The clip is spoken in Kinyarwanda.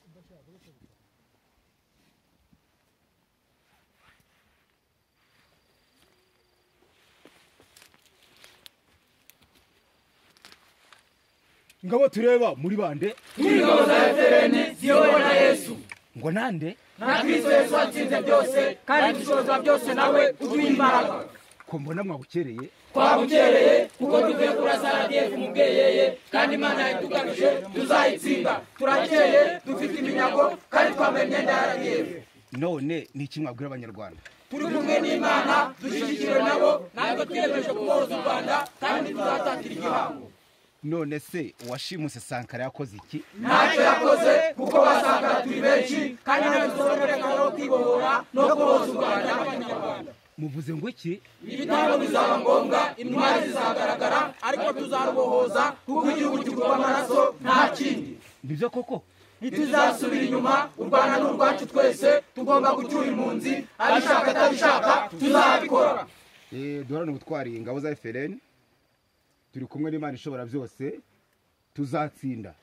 Вилучай, вилучай. ngabo tureba muri bande Ingabo za Efureni ziyobowe na Yesu ngo nande na Kristo Yesu watsinze byose kandi dushobozwa byose nawe uduha imbaraga ko mbona mwabukereye twabukereye kuko tuvuye kuri srdf mu bweyeye kandi imana yatugamije tuzayitsinda turakeye dufite iminyago kandi twambaye imyenda ya rdf none ni iki mwabwira abanyarwanda turi kumwe n'imana dushyigikiwe nabo ntabwo twiyemeje kuboroza u rwanda kandi tuzatatira igihango none se uwashimuse sankara yakoze iki ntacyo yakoze kuko wasanga turi benshi kandi ntabwo tuzi uburenganzira bwo kwibohora no kubohoza u rwanda n'abanyarwanda muvuze ngo iki ibitambo bizaba ngombwa intwari zizagaragara ariko tuzarubohoza kuko igihugu kigurwa amaraso nta kindi nibyo koko ntituzasubira inyuma u rwanda ni urwacu twese tugomba gucyura impunzi abishaka atabishaka tuzabikora duhorane ubutwari ingabo za efereni turi kumwe n'imana ishobora byose tuzatsinda